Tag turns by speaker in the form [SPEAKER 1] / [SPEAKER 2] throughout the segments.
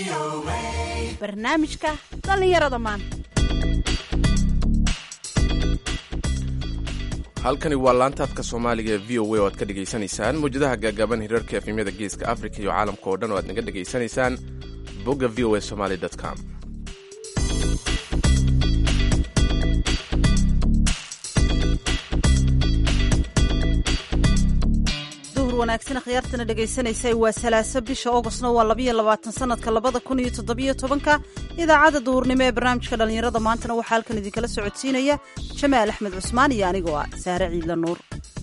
[SPEAKER 1] barnaamijka dhallinyarada maanta
[SPEAKER 2] halkani waa laantaadka soomaaliga ee v o a oo aad ka dhegaysanaysaan mawjadaha gaagaaban hirarka efemyada geeska afrika iyo caalamka oo dhan oo aad naga dhegaysanaysaan bogga v o a somaly com
[SPEAKER 1] duhur wanaagsan khiyaartana dhegaysanaysa waa salaaso bisha oogostna waa labayo labaatan sanadka labada kun iyo toddobiyo tobanka idaacadda duhurnimo ee barnaamijka dhallinyarada maantana waxaa halkan idinkala socodsiinaya jamaal axmed cusmaan iyo anigoo ah saare ciidla nuur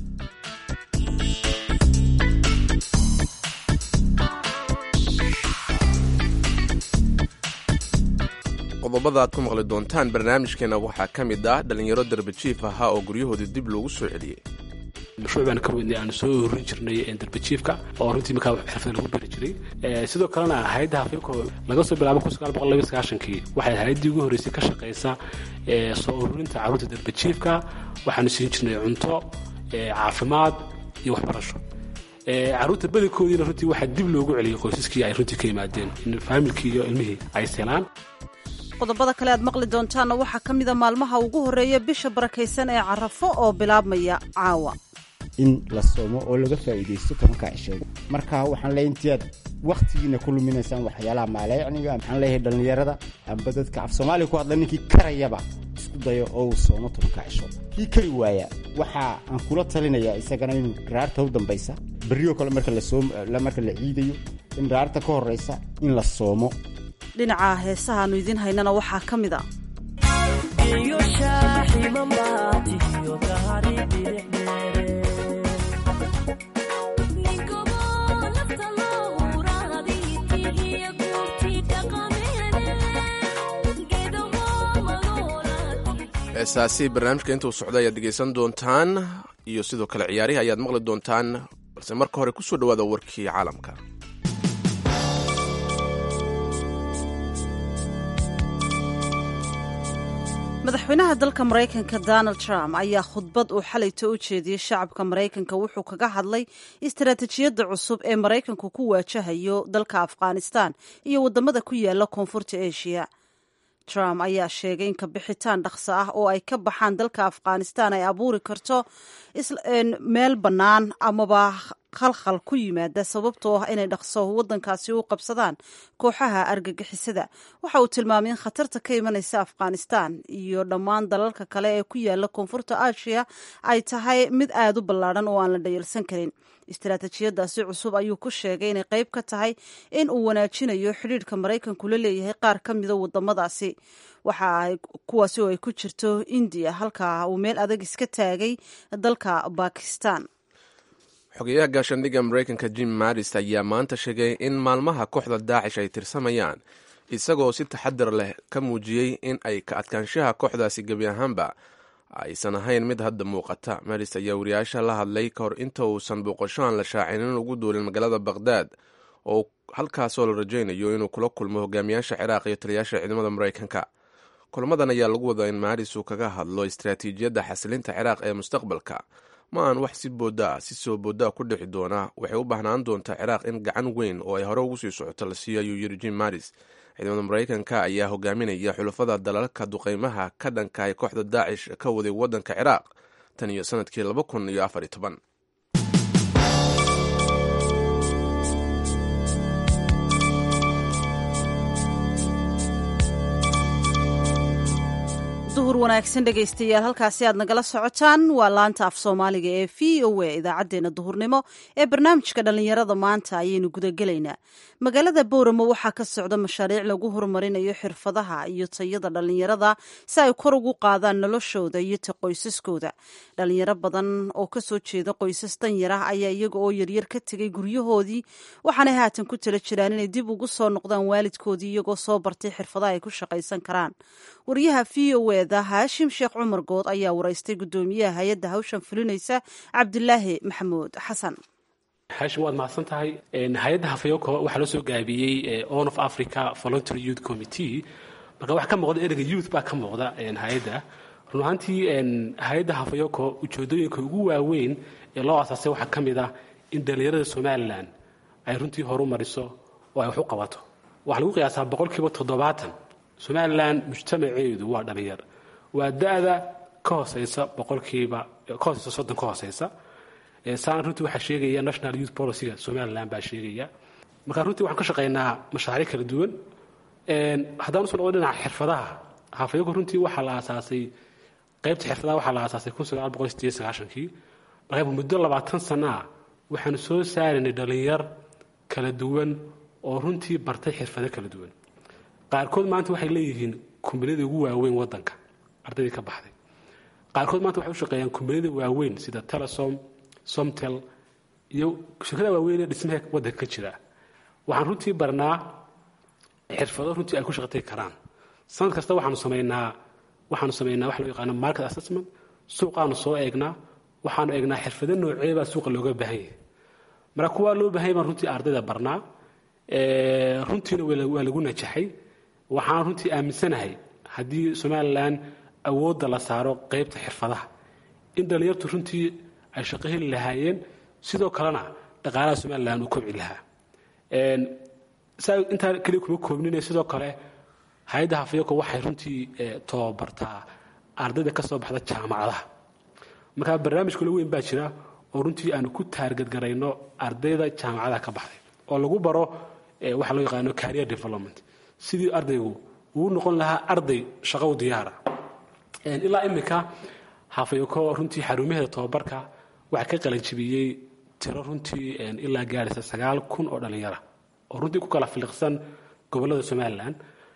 [SPEAKER 2] qodobada aad ku maqli doontaan barnaamijkeena waxaa ka mid ah dhallinyaro darbajiif ahaa oo guryahooda dib loogu soo celiyey
[SPEAKER 3] mashruuc baan ka wadnay aan soo horin jirnay darbajiifka oo runtii markaa xirfada lagu bari jiray sidoo kalena hayadda hafyoko laga soo bilaabo kii waxay hayaddii ugu horreysay ka shaqaysa soo ururinta carruurta darbajiifka waxaanu siin jirnay cunto caafimaad iyo waxbarasho carruurta badankoodiina runtii waxaa dib loogu celiyey qoysaskii ay runtii ka yimaadeen in faamilkii iyo ilmihii ay selaan
[SPEAKER 1] qodobada kale aad maqli doontaanna waxaa ka mida maalmaha ugu horreeya bisha barakaysan ee carafo oo bilaabmaya caawa
[SPEAKER 4] in la soomo oo laga faa'iidaysto tobankaa cisheed marka waxaan leeyahay intii aad wakhtigiina ku luminaysaan waxyaalaha maalayacniga maxaan leeyahay dhallinyarada amba dadka af soomaaliya ku hadla ninkii karayaba isku dayo oo uu soomo tobankaa cishood kii kari waaya waxa aan kula talinayaa isagana inuu raarta u dambaysa berrioo kale marka lamarka la ciidayo in raarta ka horraysa in la soomo
[SPEAKER 1] dhinaca heesahaannu idiin haynana waxaa ka mid a
[SPEAKER 2] heesaasi barnaamijka intuu socda ayaad dhegaysan doontaan iyo sidoo kale ciyaarihi ayaad maqli doontaan balse marka hore kusoo dhawaada warkii caalamka
[SPEAKER 1] madaxweynaha dalka maraykanka donald trump ayaa khudbad uu xalayto u jeediyey shacabka maraykanka wuxuu kaga hadlay istaraatijiyadda cusub ee maraykanku ku waajahayo dalka afghanistan iyo waddamada ku yaala koonfurta asia trump ayaa sheegay in kabixitaan dhaqso ah oo ay ka baxaan dalka afghanistan ay abuuri karto meel bannaan amaba khalkhal ku yimaada sababtoo ah inay dhaqso waddankaasi u qabsadaan kooxaha argagixisada waxa uu tilmaamay in khatarta ka imanaysa afghanistan iyo dhammaan dalalka kale ee ku yaala koonfurta asia ay tahay mid aada u ballaadhan oo aan la dhayalsan karin istaraatijiyadaasi cusub ayuu ku sheegay inay qayb ka tahay in uu wanaajinayo xidhiidhka maraykanku la leeyahay qaar ka mida wadamadaasi waxa kuwaasi oo ay ku jirto indiya halka uu meel adag iska taagay dalka bakistan
[SPEAKER 2] xogeyaha gaashaandhigga maraykanka jim maris ayaa maanta sheegay in maalmaha kooxda daacish ay tirsamayaan isagoo si taxadar leh ka muujiyey in ay ka adkaanshaha kooxdaasi gebi ahaanba aysan ahayn mid hadda muuqata maris ayaa wariyaasha la hadlay ka hor inta uusan booqasho aan la shaacinin ugu duulin magaalada bakhdad oo halkaasoo la rajaynayo inuu kula kulmo hogaamiyaasha ciraaq iyo taliyaasha ciidamada maraykanka kulamadan ayaa lagu wadaa in maris uu kaga hadlo istaraatiijiyadda xasilinta ciraaq ee mustaqbalka ma aan wax si boodaa si soo boodaa ku dhixi doona waxay u baahnaan doontaa ciraaq in gacan weyn oo ay hore ugu sii socoto la siiyo ayuu yiri jim maris ciidamada maraykanka ayaa hogaaminaya xulafada dalalka duqeymaha ka dhanka ay kooxda daacish ka waday waddanka ciraaq tan iyo sanadkii laba kun iyo afar iyo toban
[SPEAKER 1] duhur wanaagsan dhegaystayaal halkaasi aad nagala socotaan waa laanta af soomaaliga ee v o a idaacaddeenna duhurnimo ee barnaamijka dhallinyarada maanta ayaynu gudagelaynaa magaalada booramo waxaa ka socda mashaariic lagu horumarinayo xirfadaha iyo tayada dhallinyarada si ay kor ugu qaadaan noloshooda iyo ta qoysaskooda dhallinyaro badan oo kasoo jeeda qoysas danyar ah ayaa iyaga oo yaryar ka tegay guryahoodii waxaanay haatan ku tala jiraan inay dib ugu soo noqdaan waalidkoodii iyagoo soo bartay xirfadaha ay ku shaqaysan karaan wariyaha v o eda haashim sheekh cumar good ayaa waraystay guddoomiyaha hay-adda hawshan fulinaysa cabdilaahi maxamuud xasan
[SPEAKER 3] haashim waad mahadsan tahay hay-adda hafayoko waxaa loo soo gaabiyey on of africa voluntary youth committee marka waxaa ka muuqda ereyga youth baa ka muuqda hay-adda run ahaantii hay-adda hafayoko ujeedooyinka ugu waaweyn ee loo asaasay waxaa ka mid ah in dhallinyarada somalilan ay runtii horu mariso oo ay wax u qabato waxaa lagu qiyaasaa boqolkiiba toddobaatan somalilan mujtamaceedu waa dhalinyar waa da-da ka hooseysa boqolkiiba ka hooseysa soddon ka hooseysa saana runtii waxaa sheegaya national youth policyga somalilan baa sheegaya marka runtii waxaan ka shaqeynaa mashaariic kala duwan haddaan usoo noqdo dhinaca xirfadaha hafayoko runtii waxaa la aasaasay qaybta xirfadaha waxaa la aasaasay kun sagaal boqol sideed sagaashankii marka muddo labaatan sana ah waxaanu soo saaraynay dhalinyar kala duwan oo runtii bartay xirfado kala duwan qaarkood maanta waxay leeyihiin kumbaniyada ugu waaweyn wadanka ardaydii ka baxday qaarkood maanta waxay u shaqeeyaan kumbaniyada waaweyn sida telesom somtel iyo shirkada waaweyn ee dhismaha wadanka ka jira waxaan runtii barnaa xirfado runtii ay ku shaqatay karaan sanad kasta waxaanu samaynaa waxaanu samaynaa waxa loo yaqaano market assessment suuqaanu soo eegnaa waxaanu eegnaa xirfado nooceebaa suuqa looga baahan yahay marka kuwaa loo baahan yahay baan runtii ardayda barnaa runtiina waa lagu najaxay waxaan runtii aaminsanahay haddii somalilan awoodda la saaro qeybta xirfadaha in dhallinyartu runtii ay shaqo heli lahaayeen sidoo kalena dhaqaalaha somalilan uu kobci lahaa saa intaa keliya kuma koobnine sidoo kale hay-adda hafayoko waxay runtii tababartaa ardayda ka soo baxda jaamacadaha markaa barnaamij kula weyn baa jira oo runtii aanu ku taargadgarayno ardayda jaamacadaha ka baxday oo lagu baro waxa loo yaqaano career development sidii ardaygu uu noqon lahaa arday shaqow diyaara ilaa iminka hafayoko runtii xarumaheeda tababarka waxaa ka qalanjibiyey tiro runtii ilaa gaaraysa sagaal kun oo dhallinyara oo runtii ku kala filiqsan gobolada somalilan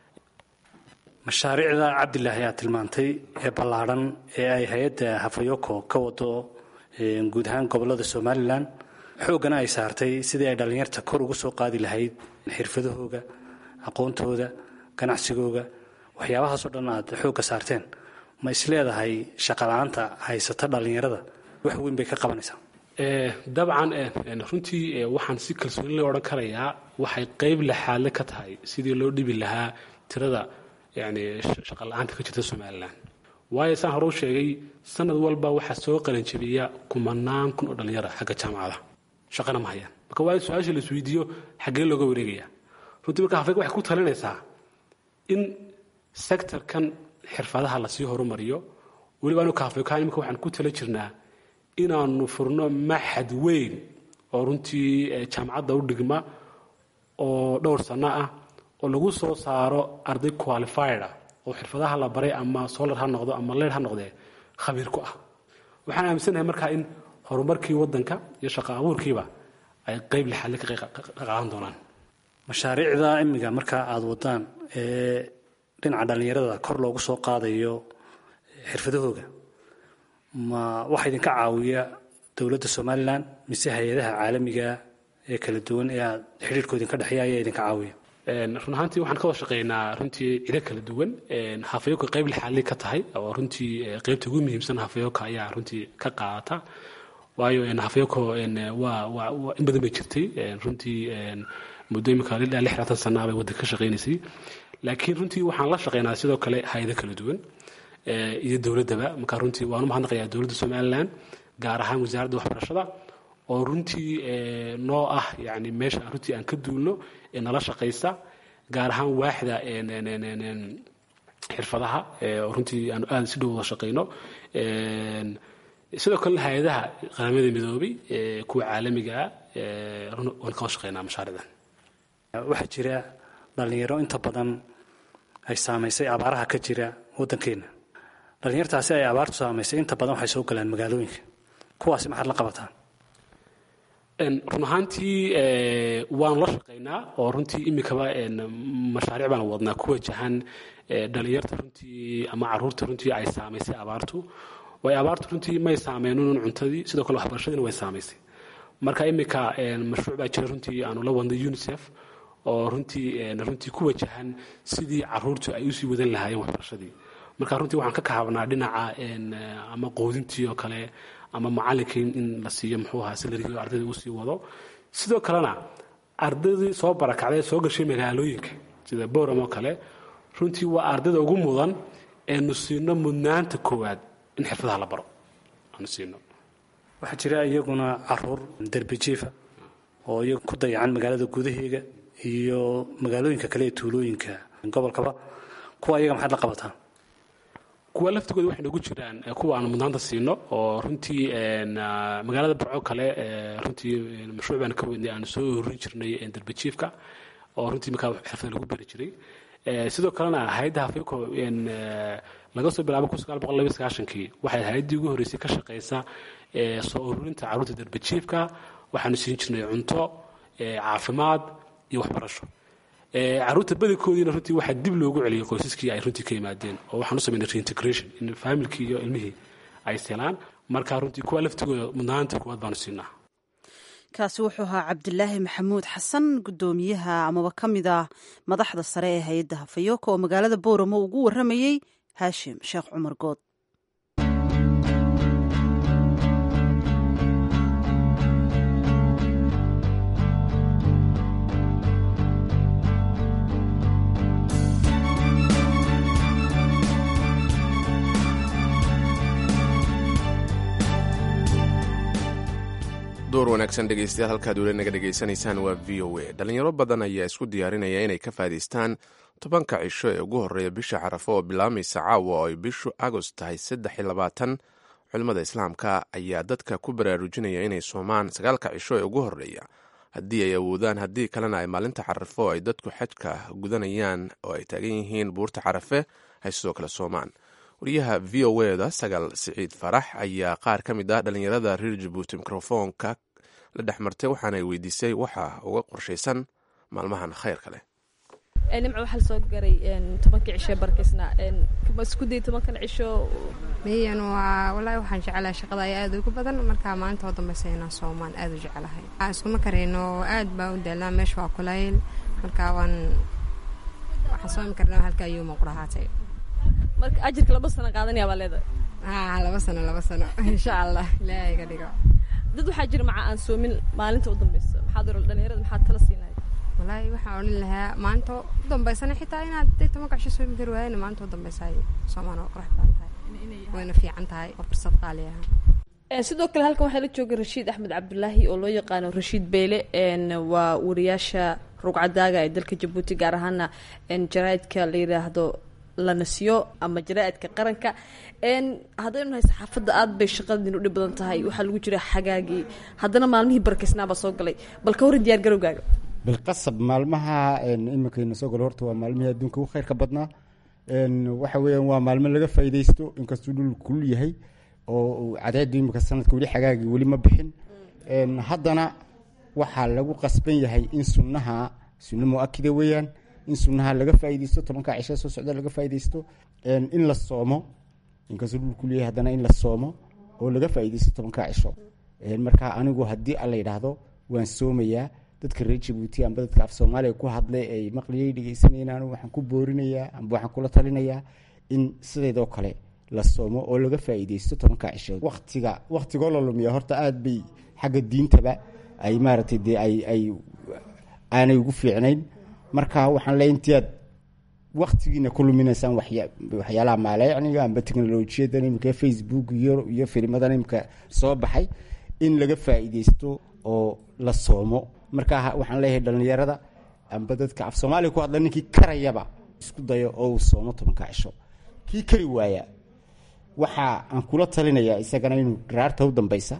[SPEAKER 5] mashaariicda cabdilaahi aad tilmaantay ee ballaadhan ee ay hay-adda hafayoko ka wado guud ahaan gobolada somalilan xooggana ay saartay sidii ay dhallinyarta kor ugu soo qaadi lahayd xirfadahooga aqoontooda ganacsigooga waxyaabahaasoo dhan aad xoogga saarteen ma isleedahay shaqala-aanta haysata dhallinyarada wax weyn bay ka qabanaysaa
[SPEAKER 3] dabcan runtii waxaan si kalsooni loo odhan karayaa waxay qeyb laxaadle ka tahay sidii loo dhibi lahaa tirada yani shaqala-aanta ka jirta somalilan waayo saan hore u sheegay sanad walba waxaa soo qalanjabiya kumanaan kun oo dhallinyara xagga jaamacada shaqana ma hayaan marka waa su-aasha la isweydiiyo xaggee looga wareegaya runtii marka hafeeg waxay ku talinaysaa in sectorkan xirfadaha lasii horumariyo weliba anu kaafeekaan imika waxaan ku tala jirnaa inaanu furno maxad weyn oo runtii jaamacadda u dhigma oo dhowr sanno ah oo lagu soo saaro arday qualified ah oo xirfadaha la baray ama solar ha noqdo ama leer ha noqdee khabiir ku ah waxaan aaminsanahay markaa in horumarkii wadanka iyo shaqo abuurkiiba ay qeyb lixaadle ka qaadan doonaan
[SPEAKER 5] mashaariicda imiga markaa aada wadaan ee dhinaca dhallinyarada kor loogu soo qaadayo xirfadahooga ma waxaa idinka caawiya dowladda somalilan mise hay-adaha caalamiga ee kala duwan ee aad xidhiirkoo idinka dhexeeya ayaa idinka caawiya
[SPEAKER 3] run ahaantii waxaan ka wada shaqeynaa runtii cido kala duwan hafayooka qeyb lixaadli ka tahay oo runtii qeybta ugu muhiimsan hafayooka ayaa runtii ka qaadata waayo hafayoko waa in badan bay jirtay runtii muddo imika ilaa lix labaatan sanaa bay waddanka ka shaqeynaysay laakiin runtii waxaan la shaqeynaa sidoo kale hay-ado kala duwan iyo dowladdaba marka runtii waan u mahadnaqayaa dowladda somalilan gaar ahaan wasaaradda waxbarashada oo runtii noo ah yani meesha runtii aan ka duulno ee nala shaqaysa gaar ahaan waaxda xirfadaha oo runtii aanu aada si dhow wada shaqayno sidoo kale hay-adaha qaramada midoobay kuwa caalamiga ah waan ka wada shaqeynaa mashaariicdan
[SPEAKER 5] waxaa jira dhallinyaro inta badan ay saamaysay abaaraha ka jira waddankeena dhallinyartaasi ay abaartu saamaysay inta badan waxay soo galaan magaalooyinka kuwaasi maxaad la qabataan
[SPEAKER 3] run ahaantii waan la shaqaynaa oo runtii imikaba mashaariic baan wadnaa ku wajahan dhalinyarta runtii ama caruurta runtii ay saamaysay abaartu way abaartu runtii may saameynin cuntadii sidoo kale waxbarashadiina way saamaysay marka imika mashruuc baa jira runtii aanu la wadnay unicef oo runtii runtii ku wajahan sidii caruurtu ay usii wadan lahaayeen waxbarashadii marka runtii waxaan ka kahabnaa dhinaca ama qoodintii oo kale ama macalinkii in la siiyo muxuu ahaa salarigii ardayda uu sii wado sidoo kalena ardaydii soo barakacday soo gashay magaalooyinka sida boram oo kale runtii waa ardayda ugu mudan eenu siino mudnaanta koowaad in xirfadaha la baro aanu siino
[SPEAKER 5] waxaa jira iyaguna caruur derbijiifa oo iyagu ku dayacan magaalada gudaheega iyo magaalooyinka kale ee tuulooyinka gobolkaba kuwa iyaga maxaad la qabataan
[SPEAKER 3] kuwa laftigooda waxay noogu jiraan kuwa aan mudnaanta siino oo runtii magaalada burco kale runtii mashruuc baan ka wadnay aan soo horin jirnay darbajiifka oo runtii markaa xirfada lagu beri jiray sidoo kalena hay-adda hafeeko laga soo bilaabo kun sagaal boqol laba sagaashankii waxay hay-addii ugu horreysay ka shaqeysa soo ururinta carruurta darbajiifka waxaanu siin jirnay cunto caafimaad iyo waxbarasho caruurta badankoodiina runtii waxaa dib loogu celiyay qoysaskii ay runtii ka yimaadeen oo waxaan u sameynay reintegration in faamilkii iyo ilmihii ay selaan marka runtii kuwa laftigooda mudnaanta kuwaad baanu siinaa
[SPEAKER 1] kaasi wuxuu ahaa cabdilaahi maxamuud xasan guddoomiyaha amaba ka mid ah madaxda sare ee hay-adda hafayooka oo magaalada booramo ugu waramayey haashim sheekh cumar good
[SPEAKER 2] door wanaagsan dhegeystayaal halkaad weli naga dhegaysanaysaan waa v o a dhalinyaro badan ayaa isku diyaarinaya inay ka faa'idaystaan tobanka cisho ee ugu horreeya bisha carafo oo bilaamaysa caawa oo ay bishu agost tahay saddex iyo labaatan culimmada islaamka ayaa dadka ku baraarujinaya inay soomaan sagaalka cisho ee ugu horreeya haddii ay awoodaan haddii kalena ay maalinta carafo ay dadku xajka gudanayaan oo ay taagan yihiin buurta carafe hay sidoo kale soomaan wariyaha v o eda sagaal siciid farax ayaa qaar ka mid ah dhallinyarada reer jabuuti mikrofoonka la dhex martay waxaanay weydiisay waxa uga qorshaysan maalmahan khayrka leh
[SPEAKER 6] nimco waxaa lasoo garay tobankii cisho barkiisna ma isku day tobankan cisho
[SPEAKER 7] miyan waa wallaahi waxaan jecelahay shaqada ayaa aad ugu badan markaa maalinta oo dambeysa inaan soomaan aad u jecelahay iskuma karayno aad baa u daalaa meesha waa kulayl markaa waan waxaan soomi karnaa halka ayuu muqurahaatay
[SPEAKER 6] marka ajirka laba sano qaadanaya baa leedahay
[SPEAKER 7] haa laba sano laba sano insha allah ilaahay ka dhigo
[SPEAKER 6] dad waxaa jira maca aan soomin maalinta u dambeysa maxaad oran dhalinyarada maxaad tala siinaya
[SPEAKER 7] wallaahi waxaan odhan lahaa maanta u dambeysana xitaa inaad day tobanka cisho soomi kari waayana maanta u dambeysa ay soomaan oo qurux badan tahay wayna fiican tahay waa fursad qaali ah
[SPEAKER 6] sidoo kale halkan waxaa la jooga rashiid axmed cabdulaahi oo loo yaqaano rashiid beyle waa wariyaasha rugcadaaga ee dalka jabuuti gaar ahaana jaraaidka la yidhaahdo la nasiyo ama jaraaidka qaranka haddaynu nahay saxaafadda aad bay shaqadin u dhib badan tahay waxaa lagu jira xagaagii haddana maalmihii barkiisnaabaa soo galay bal ka waran diyaar garowgaaga
[SPEAKER 4] bilqasab maalmaha iminkayna soo galo horta waa maalmihii adduunka ugu khayrka badnaa waxa weeyaan waa maalmo laga faa'iidaysto inkastuu dhul kulul yahay oo cadeedu imika sanadka weli xagaagii weli ma bixin haddana waxaa lagu qasban yahay in sunnaha sunno mu-akida weeyaan in sunnaha laga faa'iidaysto tobanka cisho soo socda laga faa'iidaysto in la soomo inkastuu dhul kulul yahay haddana in la soomo oo laga faa'iidaysto tobanka cisho marka anigu haddii alla yidhaahdo waan soomayaa dadka reer jabuuti amba dadka af soomaaliya ku hadlay ay maqliyay dhegeysanayeen anigu waxaan ku boorinayaa amba waxaan kula talinayaa in sideedoo kale la soomo oo laga faa'iidaysto tobanka cishood waqtiga waqtigoo la lumiya horta aada bay xagga diintaba ay maaragtay dee ay ay aanay ugu fiicnayn marka waxaan leeya intiaad waktigiina ku luminaysaan waxyaalaha maaleycniga amba teknolojiyadan imika facebook iyo iyo filmadan imika soo baxay in laga faa'iidaysto oo la soomo marka waxaan leeyahay dhalinyarada amba dadka af soomaaliya ku hadla ninkii karayaba isku dayo oo uu soomo tobanka cisho kii kari waaya waxa aan kula talinayaa isagana inuu raarta u dambeysa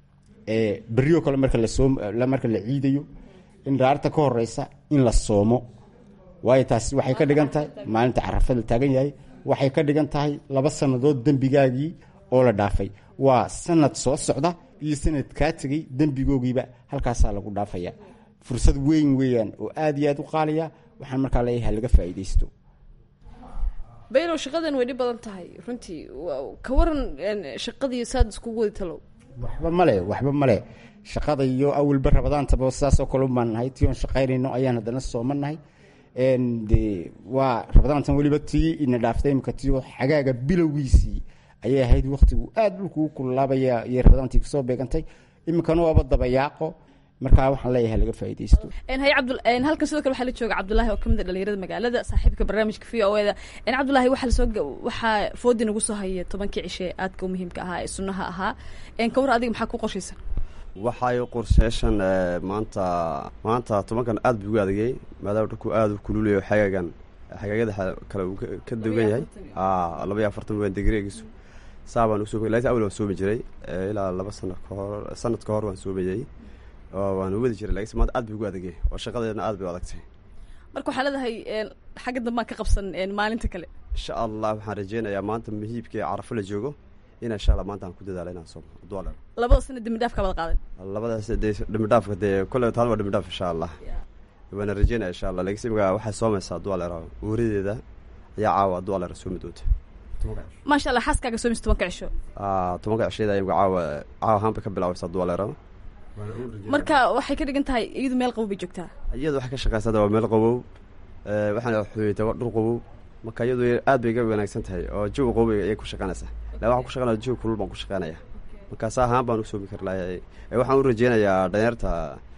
[SPEAKER 4] berrio kale marka lasoom marka la ciidayo in raarta ka horeysa in la soomo waayo taasi waxay ka dhigan tahay maalinta carafada taagan yahay waxay ka dhigan tahay laba sannadood dembigaagii oo la dhaafay waa sanad soo socda iyo sanad kaa tegay dembigoogiiba halkaasaa lagu dhaafaya fursad weyn weeyaan oo aada iyo aada u qaaliya waxaan markaa leeyahay laga faa'iidaysto
[SPEAKER 6] baylow shaqadan way dhib badan tahay runtii ka waran shaqadii saad iskugu wadi talow
[SPEAKER 4] waxba male waxba male shaqada iyo awalba rabadaantaba sidaasoo kale ubaan nahay tii oon shaqaynayno ayaan haddana soomanahay de waa rabadaantan weliba tii ina dhaaftay imika tiio xagaaga bilowgiisii ayay ahayd waktigu aada dhulkuu kululaabaya iyo rabadaantii kasoo beegantay iminkana waaba dabayaaqo markaa waxaan leeyahay laga faa'iidaysto
[SPEAKER 6] hay cabdul halkan sidoo kale waxaa la jooga cabdulaahi oo kamid a dhalinyarada magaalada saaxiibka barnaamijka v o eda cabdulaahi waxaa lasoo waxaa foodi nagu soo haya tobankii cishe aadka u muhiimka ahaa ee sunnaha ahaa ka war adiga maxaa ku qorshaysan
[SPEAKER 8] waxay qorsheeshan maanta maanta tobankan aad buu ugu adagay maadaama dhulku aada u kululayo xagaagan xagaagada kale uu ka dugan yahay laba iyo afartan waan degreegiisu saa baan usoo laakiin awal waan soomi jiray ilaa laba sano kahor sanad ka hor waan soomayay oo waan wadi jiray laakiin maanta aad buu ugu adagay oo shaqadeedna aad bay u adagtay
[SPEAKER 6] marka waxaa leedahay xagga dambaan ka qabsan maalinta kale
[SPEAKER 8] insha allah waxaan rajeynayaa maanta muhiibka carafo la joogo in insha allah maanta aan ku dadaala inaan soomo dolar
[SPEAKER 6] labada sana dembi dhaaf ka wada qaadan
[SPEAKER 8] labadaas dee dembi dhaafka dee kolle taan waa dembi dhaaf insha allah waana rajeynaya insha allah laakiin imika waxay soomaysaa dolar uuradeeda ayaa caawa dolar soomi doonta
[SPEAKER 6] maasha allah xaaskaaga soomis tobanka cisho
[SPEAKER 8] tobanka cisheeda imika caawa caawa ahaan bay ka bilaabaysaa dolar
[SPEAKER 6] marka waxay ka dhigan tahay iyadu meel qabow bay joogtaa
[SPEAKER 8] iyadu waxay ka shaqaysaa waa meel qabow waxaana xuyeyta dhul qabow marka iyadu aad bay ga wanaagsan tahay oo jawi qabow ayay ku shaqaynaysaa la waxaan ku shaqaynaya jawi kulul baan ku shaqaynaya markaas ahaan baan usoomi kari lahay waxaan u rajeynayaa dhalinyarta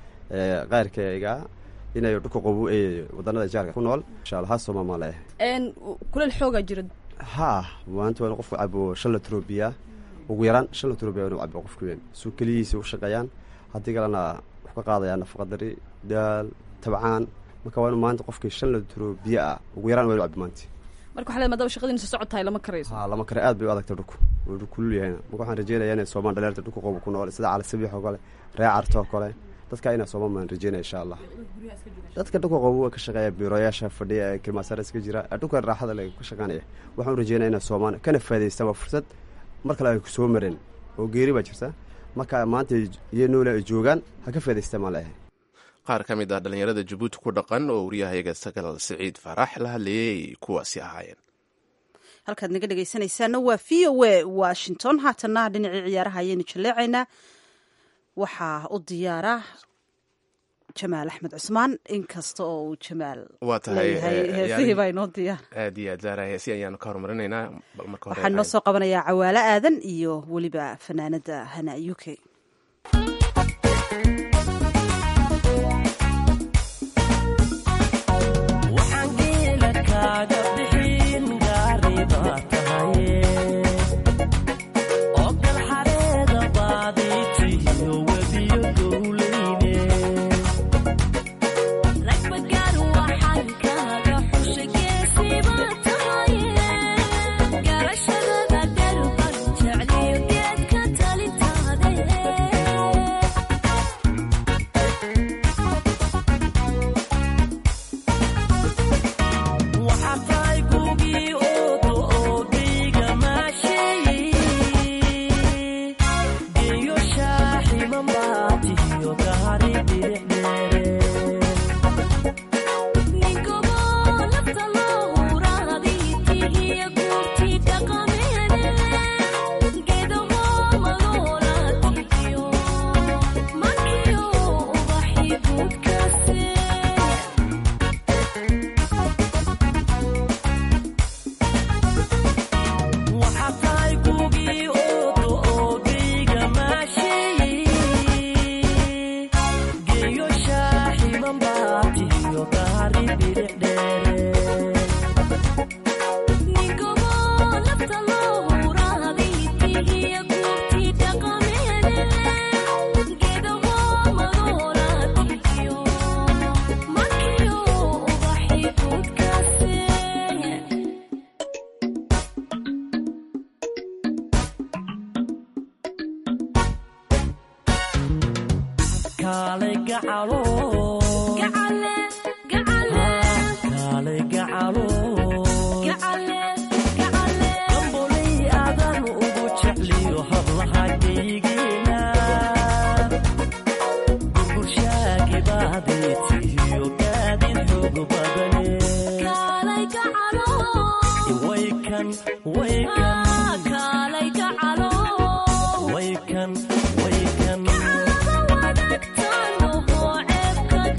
[SPEAKER 8] qayrkayga inay dhulka qabow ee wadanada jaarka ku nool insha allah ha sooma maa leeyahay
[SPEAKER 6] kuleel xoogaa jira
[SPEAKER 8] ha maanta waa in qofku cabo shan litro biya ugu yaraan shan litro biya inuu cabo qofku weyn suu keliyiisa u shaqeeyaan haddii kalena wax ka qaadayaa nafaqadari daal tabcaan marka waa inu maanta qofkii shan litro biyo ah ugu yaraan waa inu cabo maanta
[SPEAKER 6] marka waxaa leed maadaama shaqadiina soo socod tahay lama karayso
[SPEAKER 8] ha lama kare aad bay u adagtay dhulku wuu kulul yahayna marka waxaan rajeynaya inay soomaan dhalinyarta dhulka qobo ku nool sida cali sabiix oo kale ree carto oo kale dadka inay soomaan baan rajeynaya insha allah dadka dhulka qobo waa ka shaqeeya biiroyaasha fadhiya ee kilmaasara iska jira dhulka raaxada le ka shaqaanaya waxaan rajeynaya inay soomaan kana faa'idaystaan waa fursad mar kale ay soo mareen oo geeri baa jirta marka maanta iyo noole ay joogaan ha ka faa'idaystaan maan leeyahay
[SPEAKER 2] qaar ka mid ah dhallinyarada jabuuti ku dhaqan oo wariyahayaga sagal siciid faarax la hadlayay kuwaasi ahaayeen
[SPEAKER 1] halkaad naga dhegaysanaysaana waa v o a washington haatana dhinacii ciyaaraha ayaynu jaleecaynaa waxaa u diyaara jamaal axmed cusmaan inkasta oo uu jamaal
[SPEAKER 2] waa tahay
[SPEAKER 1] heesihii baa inoo diyaar
[SPEAKER 2] aad iyo aad zaara heesi ayaanu ka horumarinaynaa bal marka hore
[SPEAKER 1] waxaan inoo soo qabanayaa cawaalo aadan iyo weliba fanaanada hana u k
[SPEAKER 9] Wake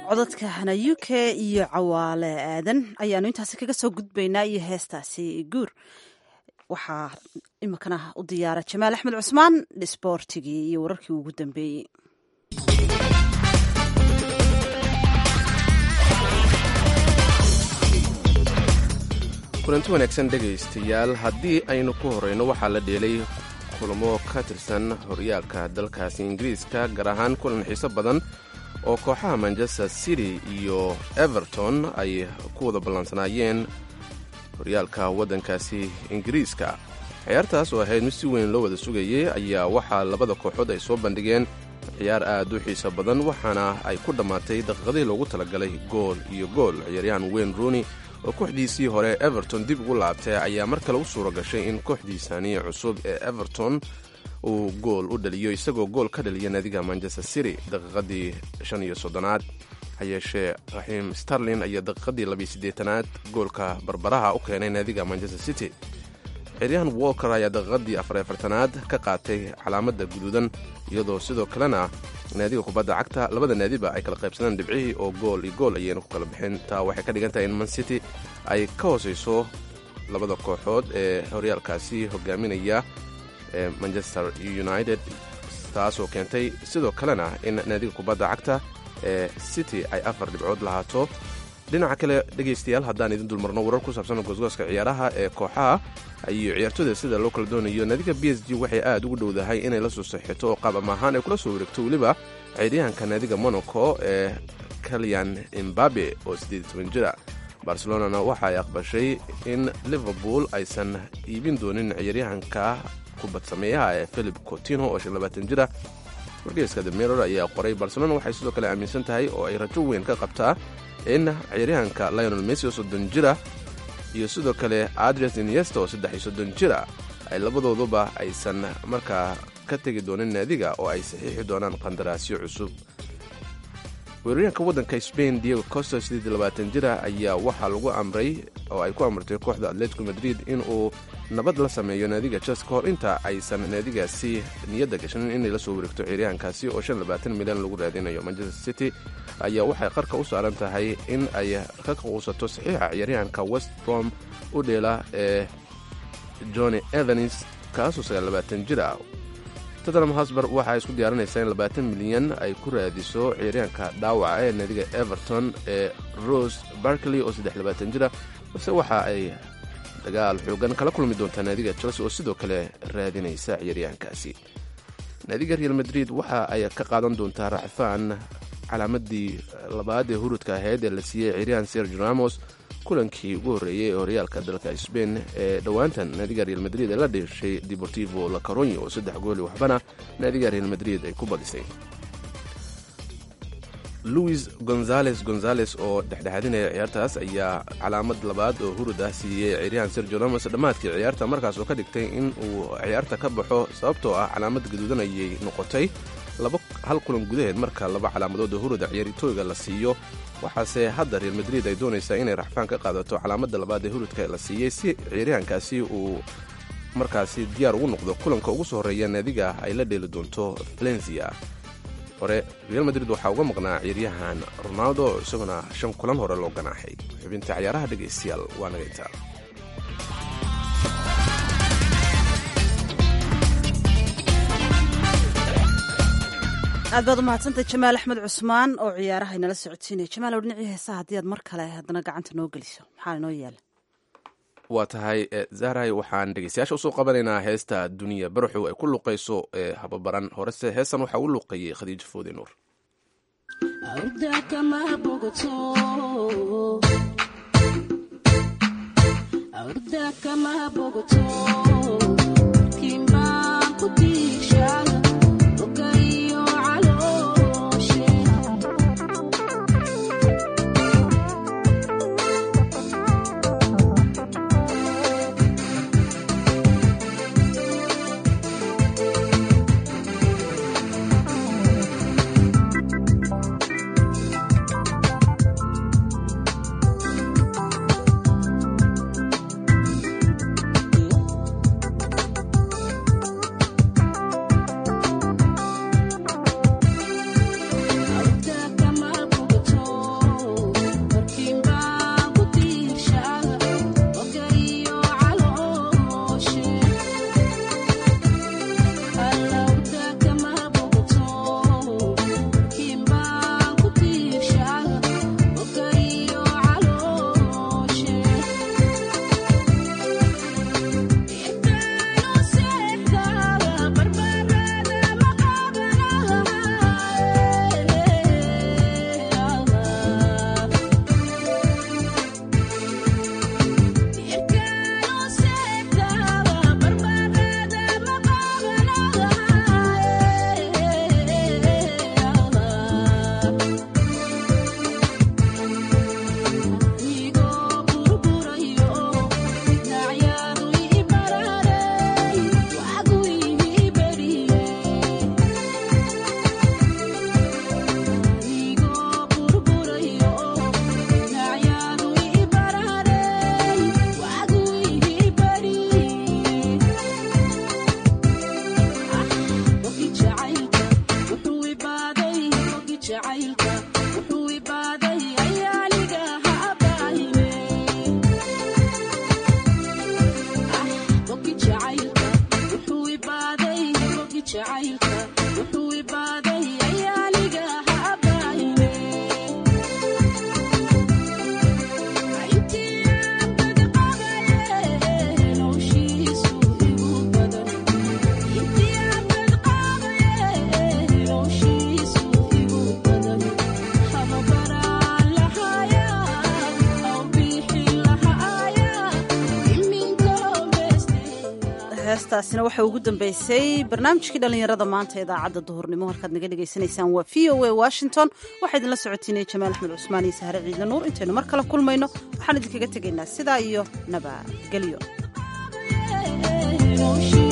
[SPEAKER 1] codadka hana u k iyo cawaale aadan ayaanu intaasi kaga soo gudbaynaa iyo heestaasi guur waxaa iminkana u diyaara jamaal axmed cusmaan sboortigii iyo wararkii ugu dambeeyey
[SPEAKER 2] kulanti wanaagsan dhegaystayaal haddii aynu ku horeyno waxaa la dheelay kulamo ka tirsan horyaalka dalkaasi ingiriiska gaar ahaan kulan xiiso badan oo kooxaha manchester city iyo everton ay ku wada ballansanaayeen horyaalka waddankaasi ingiriiska ciyaartaas oo ahayd mid si weyn loo wada sugayay ayaa waxaa labada kooxood ay soo bandhigeen ciyaar aad u xiiso badan waxaana ay ku dhammaatay daqiiqadii loogu talagalay gool iyo gool ciyaaryahan wayne rooney oo kooxdiisii hore everton dib ugu laabtay ayaa mar kale u suura gashay in kooxdiisani cusub ee everton uu gool u dhaliyo isagoo gool ka dhaliya naadiga manchester city daqiiqadii shan iyo soddonaad hayeeshee raxiim starlin ayaa daqiiqadii labiyo siddeetanaad goolka barbaraha u keenay naadiga manchester city ciyaaryahan walker ayaa daqiiqadii afar afartanaad ka qaatay calaamadda guduudan iyadoo sidoo kalena naadiga kubadda cagta labada naadiba ay kala qaybsadeen dhibcihii oo gool iyo gool ayayna ku kala bixin taa waxay ka dhigan tahay in man city ay ka hooseyso labada kooxood ee horyaalkaasi hogaaminaya ee manchester united taasoo keentay sidoo kalena in naadiga kubadda cagta ee city ay afar dhibcood lahaato dhinaca kale dhegaystayaal haddaan idin dulmarno warar ku saabsan goosgooska ciyaaraha ee kooxaha iyo ciyaartooyda sida loo kala doonayo naadiga b s g waxay aad ugu dhowdahay inay la soo saxito oo qaab ama ahaan ay kula soo wareegto weliba ciyaaryahanka naadiga monaco ee kalyan imbabe oo siddeed toban jira barcelonana waxa ay aqbashay in liverpool aysan iibin doonin ciyaaryahanka kubad sameeyaha ee philip cotino oo shan labaatan jira wargeyska the mirror ayaa qoray barcelona waxay sidoo kale aaminsan tahay oo ay rajo weyn ka qabtaa in ciyaaryahanka lionel messi oo soddon jira iyo sidoo kale adres iniesta oo saddex iyo soddon jira ay labadooduba aysan markaa ka tegi doonin naadiga oo ay saxiixi doonaan qandaraasyo cusub weeraryahanka waddanka spain diego costa siddeed iyo labaatan jira ayaa waxaa lagu amray oo ay ku amartay kooxda atletico madrid in uu nabad la sameeyo naadiga chels ka hor inta aysan naadigaasi niyadda gashanin inay la soo wareegto ciyaaryahankaasi oo shan labaatan milyan lagu raadinayo manchester city ayaa waxay qarka u saaran tahay in ay ka quusato saxiixa ciyaaryahanka west brom u dheela ee johnny evans kaasoo sagaal labaatan jir ah tottenham hosber waxaa isku diyaarinaysaa in labaatan milyan ay ku raadiso ciyaaryahanka dhaawaca ee naadiga everton ee rose barkley oo saddex labaatan jira balse waxa ay dagaal xoogan kala kulmi doontaa naadiga chelsea oo sidoo kale raadinaysa ciyaaryahankaasi naadiga real madrid waxa ay ka qaadan doontaa racfaan calaamadii labaad ee hurudka ahayd ee la siiyey ciyaaryahan sergio ramos kulankii ugu horreeyey ee horyaalka dalka sbain ee dhowaantan naadiga real madrid ee la dheeshay deportivo la caronya oo saddex gooli waxbana naadiga real madrid ay ku badisay louis gonzales gonzales oo dhexdhexaadinaya ciyaartaas ayaa calaamad labaad oo hurud ah siiyey ciyaaryahan sergio ramos dhammaadkii ciyaarta markaas oo ka dhigtay in uu ciyaarta ka baxo sababtoo ah calaamad gaduudan ayay noqotay hal kulan gudaheed marka laba calaamadood oo huruda ciyaartooyga la siiyo waxaase hadda real madrid ay doonaysaa inay raxfaan ka qaadato calaamadda labaad ee hurudka la siiyey si ciyaaryahankaasi uu markaasi diyaar ugu noqdo kulanka ugu soo horreeya naadiga ay la dheeli doonto valencia hore real madrid waxaa uga maqnaa ciyaaryahan ronaldo isaguna shan kulan hore loo ganaaxay xubinta ciyaaraha dhegaystayaal waa nagaytaa
[SPEAKER 1] aad baad u mahadsantay jamaal axmed cusmaan oo ciyaaraha inala socodsiinaya jamaal oo dhinacii heesaha haddii aad mar kale haddana gacanta noo geliso maxaa inoo yaala
[SPEAKER 2] waa tahay zahray waxaan dhegeystayaasha usoo qabanaynaa heesta duniya baraxow ay ku luqayso ee hababaran horese heestan waxaa u luqeeyey khadiijo foodi nuur
[SPEAKER 1] heestaasina waxaa ugu dambeysay barnaamijkii dhallinyarada maanta idaacadda duhurnimo halkaad naga dhegaysanaysaan waa v o a washington waxaa idinla socotiinaya jamaal axmed cusmaan iyo sahre ciidle nuur intaynu mar kale kulmayno waxaan idinkaga tegaynaa sidaa iyo nabadgelyo